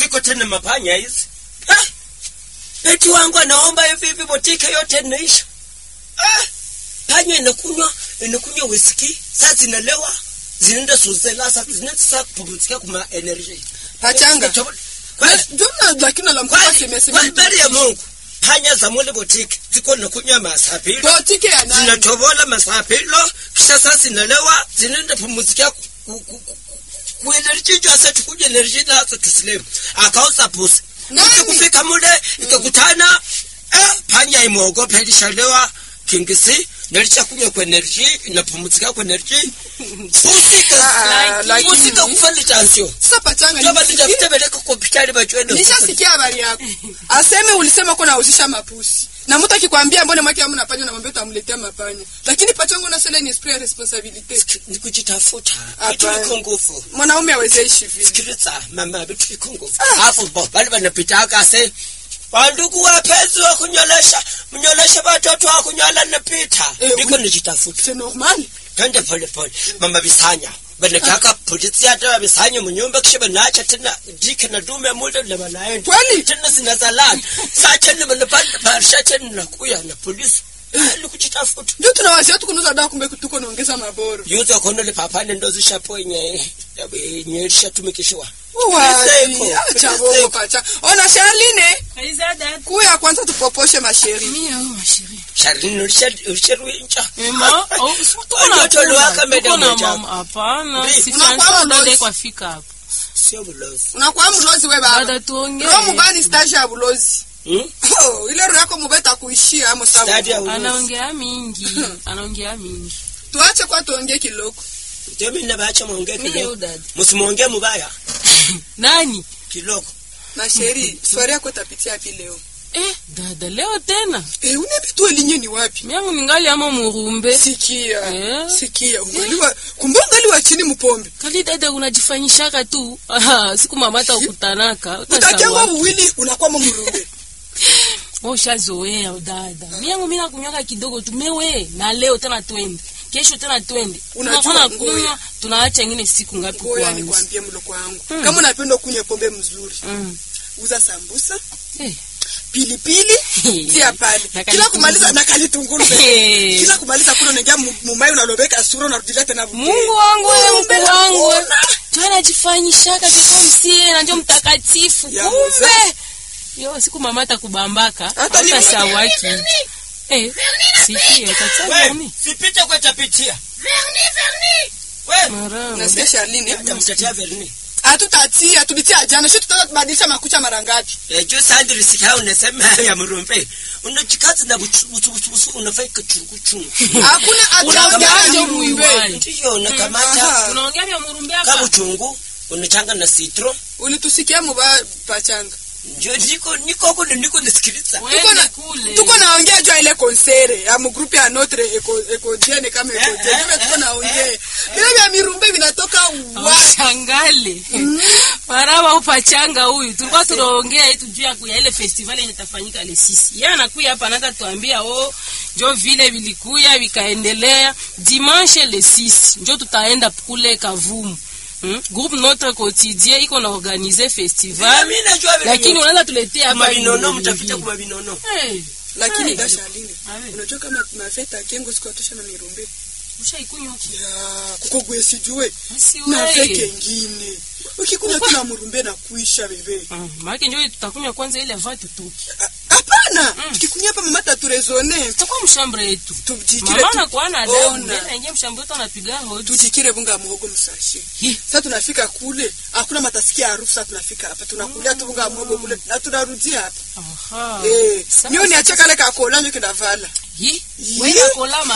viko tena mapanya hizi Ah! beti wangu anaomba hivi hivi botike yote inaisha Ah! panya inakunywa inakunywa whisky sasa zinalewa zinaenda suzela sasa zinaenda sasa kupumzika kuma energy pachanga Kwa- jona lakini la mkubwa kwa- semesema kwa habari ya Mungu panya za mule botike ziko nakunywa masapilo botike ya nani zinatobola masapilo kisha sasa zinalewa zinaenda pumzikia kuenerji asa tukuja enerji nazo tusilemu akauza pusi Nani? Pusi kufika mule ikakutana eh, panya imeogopa ilishalewa kingisi nalichakunywa kwa enerji inapumzika kwa enerji pusi Ah, ka- pusi lakini- kakufali tansio sasa pachanga ndio nisikie- balitafute beleka kwa hospitali bachwende nishasikia habari yako aseme ulisema ko nauzisha mapusi na mtu akikwambia mbone mwake amuna panya namwambia utamletea mapanya lakini pachanga unasema ni esprit ya responsabilite ni kujitafuta Hapana. vitu viko nguvu mwanaume awezeishi vile sikiliza mama vitu viko nguvu alafu bo bali wanapitaka se wandugu wapenzi wa kunyolesha mnyolesha watoto wa kunyola napita Eh, ndiko ui. nijitafuta c'est normal twende pole pole mama bisanya banataka polisi hata wabisanya munyumba kisha banacha tena dike na dume mule na banaenda kweli tena zinazalana saa tena banapanda barisha tena nakuya na polisi ali kujitafuta ndio tunawazia tukunuza dawa kumbe tuko naongeza maboro yuzo konole papane ndo zishaponye nyelishatumikishiwa Uwazi, Priseko, acha Priseko. bongo pacha ona Charline Aiza dad. kuya kwanza tupoposhe masheri Mia oh mashiri. sharini ulisharwinja Ema, oh, si tuko na Watoto waliwaka tuko madam na wenzako. mama. Hapana, Bi, si unakuwa Francois mlozi. dada kwa fika hapo. sio bulozi unakuwa mlozi we baba Dada tuongee. roho mubani stage ya bulozi Hmm? oh, ile roho yako mubeta kuishia amo Stadi ya sawa ulozi. Anaongea mingi. Anaongea mingi. tuache kwa tuongee kiloko Ndio mimi nabacha muongee Mia kidogo. oh dad. Msimuongee mubaya Nani? kidogo. na sheri swari yako tapitia api leo Eh, dada leo tena. eh, unepitua linye ni wapi Miangu ningali ama murumbe. sikia Eh? sikia ungaliwa kumbe ungaliwa chini mupombe Kali dada unajifanyishaka tu. Aha, siku mama hata ukutanaka. utakiangwa uwili unakuwa mumurumbe Wewe ushazoea dada. Miangu mimi nakunywaka kidogo tu mewe na leo tena twende. Kesho tena twende. Unajua Tunakuwa ngoja. kunywa, tunaacha ingine siku ngapi ngoya kwanza. nikwambie mloko wangu Mm. kama unapenda kunywa pombe mzuri Mm. uza sambusa Eh. pilipili tia pale Na kila kalitunguru. kumaliza na kalitunguru Eh. kila kumaliza kuna unaingia mu- mumai unalobeka sura unarudilia tena buke. Mungu wangu wewe Kumbe Mungu wangu. nakuona. Tu anajifanyishaka kiko msie na ndio mtakatifu. Ya Kumbe. mzee. Yo siku mama atakubambaka. Hata ni- Utasawaki. Eh. Sikia tata We, nani? sipite kwa tapitia. We, Mara. nasikia Charlene hata mtetea Verni. hatutatia tulitia jana sio tutabadilisha makucha mara ngapi Eh, juu sandri sikao unasema ya murumbe. Unachikaza na buchu buchu buchu buchu unafanya chungu chungu. hakuna Unaongea ataongea aje mumbe muiwai? Ndiyo unakamata Aha. Unaongea vya murumbe kama hapa? uchungu unachanga na citron. ulitusikia muba pachanga Ndio niko niko kule niko nisikiliza. tuko Wende na kule. tuko naongea jua ile konsere ya mgrupu ya notre eco ecodienne kama ecodienne Ndio tuko naongea vile vya mirumbe vinatoka wa Shangale. Maraba upachanga huyu. Tulikuwa tunaongea yetu juu ya kuya ile festival yenye itafanyika le sisi. Yeye anakuya hapa anaanza tuambia oh njo vile vilikuya vikaendelea dimanche le 6 njo tutaenda kule Kavumu. Hmm? Groupe Notre Quotidien iko na organiser festival Mimi najua vile. lakini unaanza tuletea hapa mabinono vile mtapita vile. kwa mabinono. Hey, lakini Hey. dashaline Awe. unajua kama mafeta kengo siku atosha na mirumbe ushaikunywa ya kuko gwe sijue basi na wewe. feke ngine ukikunywa tu na murumbe na kuisha bebe Mm, maana njo tutakunywa kwanza ile va tutoke. Ah, hapana Mm. tukikunywa hapa mama taturezone Tutakuwa mshambre yetu. tujikire Mama tu- anakuwa na adabu. Ona. Yeye anaingia mshambre yetu anapiga hodi. tujikire bunga muhogo msashe Hi. sasa tunafika kule hakuna matasikia harufu sasa tunafika hapa tunakulia tu bunga muhogo kule na tunarudia hapa Aha. eh Sasa- mimi niache kale kakola nyo kindavala Hi. Hi. Wewe kolama.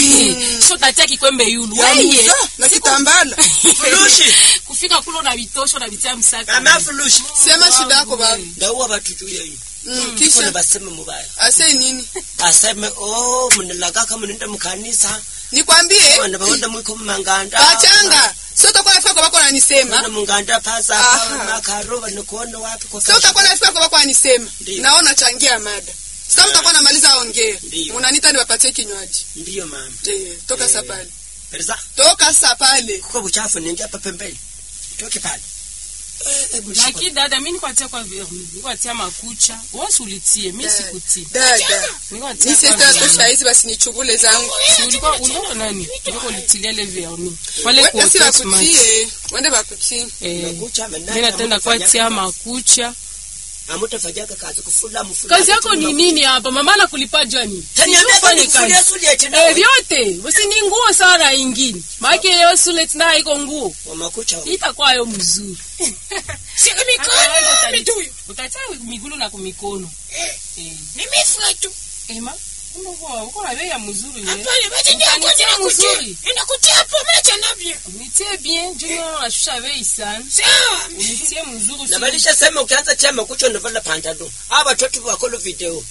Mm. Sio tatia kikwembe yulu. ya Wewe. musa na kitambala Fulushi. Kufika kule na vitosho na vitia msaka. Mama fulushi. sema shida yako baba Ndaua watu juu ya hii. mm, Kuna kisha baseme mubaya. ase nini Aseme oh mnalaga kama mnaenda mkanisa. nikwambie Wana baenda mwiko manganda. pachanga sio utakuwa nafika kwa bako Wana ananisema munganda pasa Aha. kama makaro wanakuona wapi kwa sio utakuwa nafika kwa bako anisema Ndiyo. naona changia mada sasa utakuwa namaliza ongea Ndiyo. unanita niwapatie kinywaji Ndiyo mama. eh toka Eh. sasa pale Perza. toka sasa pale Kuko buchafu ningia hapa pembeni. Toke pale. Eh, hebu lakini dada mi nikwatia kwa verni nikwatia makucha wosi ulitie mi sikutie dada nikwatia ni kwa sesta verni. tosha hizi basi nichugule zangu Si ulikuwa ulikuwa nani ulikuwa ulitilia ile verni pale wende si kwa smart bakutie wende bakutie eh Makucha amenacha, mimi natenda hamutafanya kwatia kazi. makucha hamutafanyaka kazi kufula mfula kazi yako ni nini hapa mama nakulipa jani Ufanye kazi. Eh, vyote usi ni nguo sana ingine maake yo sulet na iko nguo makucha itakuwa yo mzuri Sika Hata mikono wewe utali- mituyu. utatia migulu na kumikono Eh. Nimefua tu. ema kumbe uko uko na bei ya mzuri wewe Hapana, basi ndio Utanitia kwa ninakutia. mzuri. Ninakutia hapo macha navyo. nitie bien junior ashusha bei sana Sawa. nitie mzuri na usi- balisha sema ukianza tia makucha unavala pantalo aba watoto wakolo video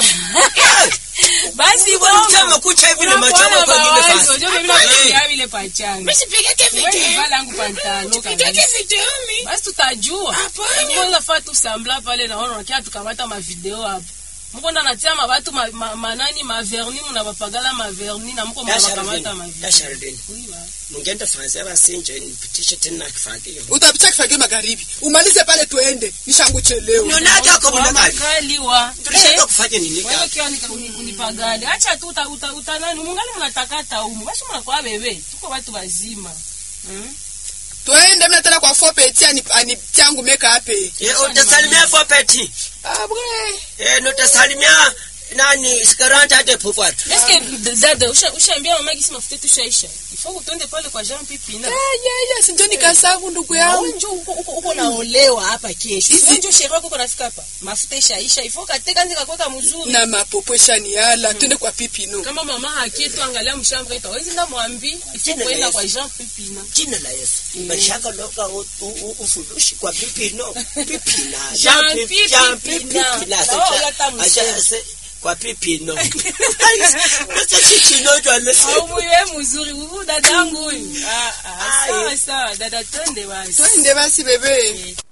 basi tia makucha hivi na macho yako kwa ngine mawazo fasi ndio mimi nakutia vile pachanga Mimi sipigake wewe video. vala yangu pantalo Sipigake kabisa video mi. basi tutajua Hapana. kwanza faa tusambla pale naona wakia tukamata mavideo hapo muko ndo natia mabatu ma, ma, manani maverni munabapagala maverni na muko munabakamata mavideo dasharideni Oui, wa. mungenda fansi abasinje nipitishe tena kifagio utapicha kifagio magharibi umalize pale tuende nishanguchelewa nionaka ako Wa mnakali makali wa tulishaka kufanya nini wewe kaka kiwa nika- uni- unipagale acha tu uta, uta, uta nani mungali munatakata umu basi munakuwa bebe tuko watu wazima hmm? tuende mna tena kwa fopeti anitiangu meka ape Eh, utasalimia fopeti abwe Eh, nutasalimia nani sikaranta ate pupwatu eske dada usha- ushaambia mama gisi mafuta yetu ishaisha ifo kutonde pale kwa Jean Pipina yaya sinjo nikasangu ndugu yangu njo uko uko uko naolewa hapa kesho Isi- Wewe njo sherehe yako uko nafika hapa mafuta ishaisha ifo kateka nzi kakweka mzuri na mapopo eshaniala twende kwa pipino kama mama hakietu angalia mshambre itawezi ndamwambi ifo Jina la kuenda Yesu. kwa Jean Pipina jina la yesu mashaka loka u- u- u- ufulushi kwa pipino pipina Jean Jean Pi- Pi- Jean Pipina. Pi- Pipina. Na wao hata msema. Acha- se- kwa pipino Sasa chichino jwale se- au muye mzuri huyu dada yangu huyu ah ah Ah, sawa eh. sawa dada twende basi twende basi bebe